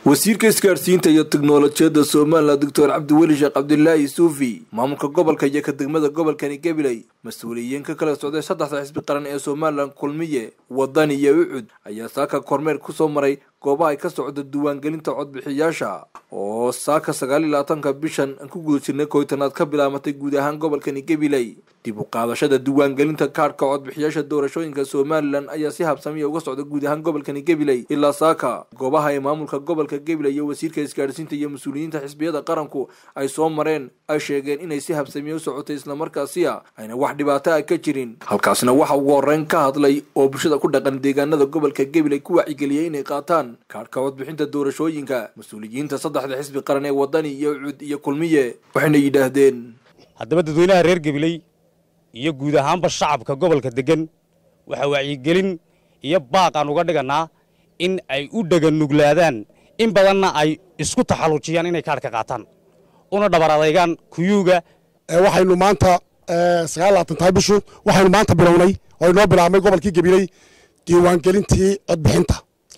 wasiirka isgaadhsiinta iyo tiknolojiyadda somalilan doctor cabdiweli sheekh cabdilaahi suufi maamulka gobolka iyo ka degmada gobolkani gabiley mas-uuliyiin ka kala socday saddexda xisbi qaran ee somalilan kulmiye wadani iyo ucud ayaa saaka kormeer kusoo maray goobaha ay ka socda diiwaangelinta codbixiyaasha oo saaka sagaal iyo labaatanka bishan aan ku guda jirnay koytanaad ka bilaamatay guud ahaan gobolkani gabiley dib u qaadashada diiwaangelinta kaadhka codbixiyaasha doorashooyinka somalilan ayaa si habsamiya uga socda guud ahaan gobolkani gabiley ilaa saaka goobaha ay maamulka gobolka gabiley iyo wasiirka isgaadhsiinta iyo mas-uuliyiinta xisbiyada qaranku ay soo mareen ay sheegeen inay si habsamiya u socotay islamarkaasiya ayna wax dhibaato ah ka jirin halkaasna waxa ugu horeyn ka hadlay oo bulshada ku dhaqan deegaanada gobolka gabiley ku wacyigeliyey inay qaataan kaadhka codbixinta doorashooyinka mas-uuliyiinta saddexda xisbi qaran ee wadani iyo cud iyo kulmiye waxayna yidhaahdeen haddaba dadweynaha reer gabiley iyo guud ahaanba shacabka gobolka degan waxaa wacyigelin iyo baaq aan uga dhigannaa in ay u dheganuglaadaan in badanna ay isku taxallujiyaan inay kaadhka qaataan una dhabar adaygaan kuyuuga waxaynu maanta sagaal labaatan tahay bishu waxaynu maanta bilownay oo inoo bilaabmay gobolkii gabiley diiwaangelintii codbixinta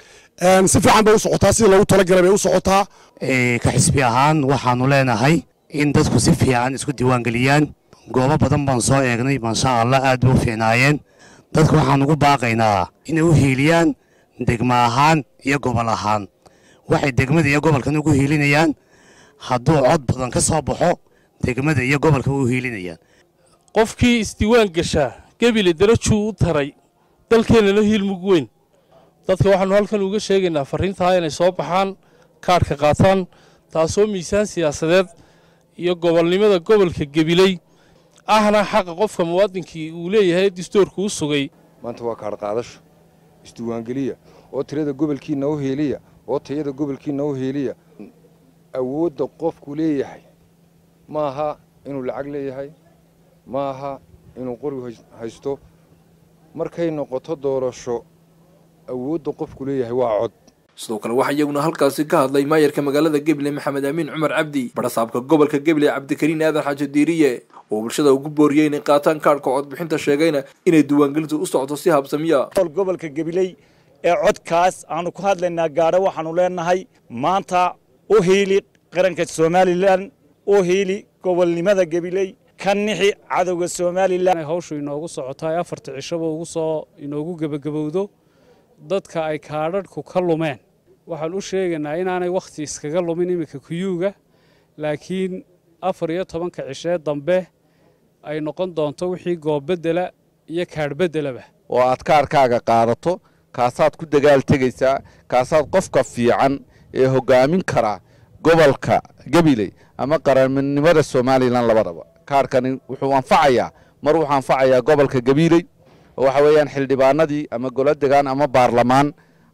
si fiican bay u socotaa sidii loogu talagalay bay u socotaa ka xisbi ahaan waxaanu leenahay in dadku si fiican isku diiwaangeliyaan goobo badan baan soo eegnay maasha allah aad bay u fiicnaayeen dadku waxaan ugu baaqaynaa inay u hiiliyaan degma ahaan iyo gobol ahaan waxay degmada iyo gobolkan ugu hiilinayaan hadduu cod badan ka soo baxo degmada iyo gobolka u hiilinayaan qofkii isdiiwaan gashaa gebile darajuu u taray dalkeennana hiilmug weyn dadka waxaannu halkan uga sheegaynaa farriintaa inay soo baxaan kaadhka qaataan taasoo miisaan siyaasadeed iyo gobolnimada gobolka gebiley ahna xaqa qofka muwaadinkii uu leeyahay distoorku u sugay maanta waa kaadh qaadasho isdiiwaangeliya oo tirada gobolkiinna u heeliya oo tayada gobolkiinna u heeliya awoodda qofku leeyahay ma aha inuu lacag leeyahay ma aha inuu qori haysto markay noqoto doorasho awoodda qofku leeyahay waa cod sidoo kale waxaa iyaguna halkaasi ka hadlay maayarka magaalada gabiley maxamed amiin cumar cabdi barasaabka gobolka gabiley cabdikariin aadan xaaji diiriye oo bulshada ugu booriyey inay qaataan kaadhka codbixinta sheegayna inay diiwaangelintu u socdo si habsamiya gobolka gabiley ee codkaas aanu ku hadlaynaa gaadho waxaanu leenahay maanta u hiili qaranka somalilan u hiili gobolnimada gabiley ka nixi cadowga somalilan hawshu inoogu socotaay afarta cishaba ugu soo inoogu gebagabowdo dadka ay kaadhadhku ka lumeen waxaan u sheegaynaa inaanay wakhti iskaga lumin iminka kuyuuga laakiin afar iyo tobanka cishee dambe ay noqon doonto wixii goobbedela iyo kaadhbeddelaba oo aad kaarkaaga qaadato kaasaad ku dagaal tegaysaa kaasaad qofka fiican ee hoggaamin kara gobolka gabiley ama qarannimada somalilan labadaba kaarkani wuxuu anfacayaa mar wuxuu anfacayaa gobolka gabiley oo waxa weeyaan xildhibaanadii ama golo degaan ama baarlamaan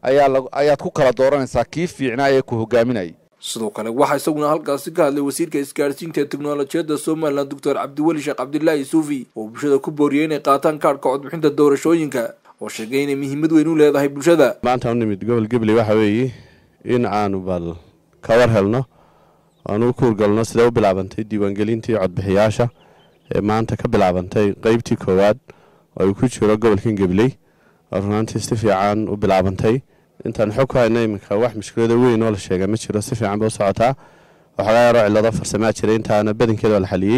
ayaad ku kala dooranaysaa kii fiicnaa ee ku hogaaminayay sidoo kale waxaa isaguna halkaasi ka hadlay wasiirka isgaadhsiinta ee teknolojiyadda somalilan doctor cabdiweli sheekh cabdilaahi suufi oo bulshada ku booriyey inay qaataan kaadhka codbixinta doorashooyinka oo sheegay inay muhiimad weyn u leedahay bulshada maanta u nimid gobol gabley waxa weeye in aanu bal kawar helno aanu u kuurgalno sidee u bilaabantay diiwaangelintii codbixiyaasha ee maanta ka bilaabantay qeybtii koowaad oo ay ku jiro gobolkan gabley oo runaantii si fiican u bilaabantay intaan xog ku hayna iminka wax mushkilada weyn oo la sheega ma jiro si fiican bay u socotaa waxoogaa yaroo cillado farsamaa jiray intaana badankeeda waa la xaliyey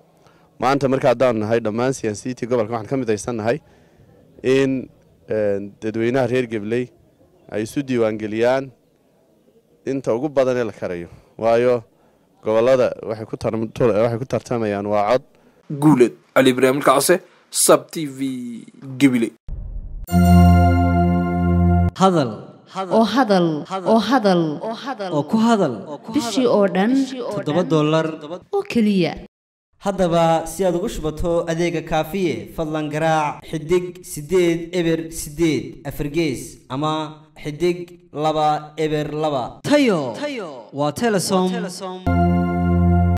maanta marka haddaanu nahay dhammaan siyaasiyiintii gobolka waxaan ka midaysan nahay in dadweynaha reer gabley ay isu diiwaangeliyaan inta ugu badan ee la karayo waayo gobolada waxay ku tartamayaan waa cod guuled cali ibraahim kacse sab t v gabiley hadal oo hadal oo hadal oo ku hadal bishii oo dhan toddoba dollar oo keliya haddaba si aad ugu shubato adeega kaafiye fadlan garaac xidig siddeed eber siddeed afargees ama xidig laba eber laba tayo waa telesom